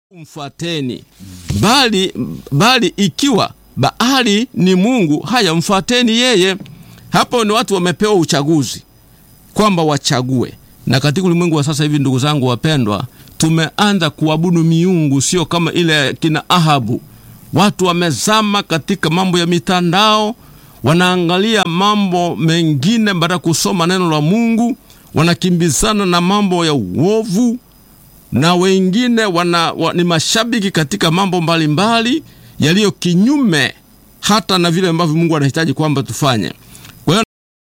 mfuateni, bali bali ikiwa Baali ni Mungu, haya mfuateni yeye. Hapo ni watu wamepewa uchaguzi kwamba wachague. Na katika ulimwengu wa sasa hivi, ndugu zangu wapendwa, tumeanza kuabudu miungu, sio kama ile kina Ahabu. Watu wamezama katika mambo ya mitandao, wanaangalia mambo mengine baada kusoma neno la Mungu, wanakimbizana na mambo ya uovu na wengine wana, wa, ni mashabiki katika mambo mbalimbali yaliyo kinyume hata na vile ambavyo Mungu anahitaji kwamba tufanye.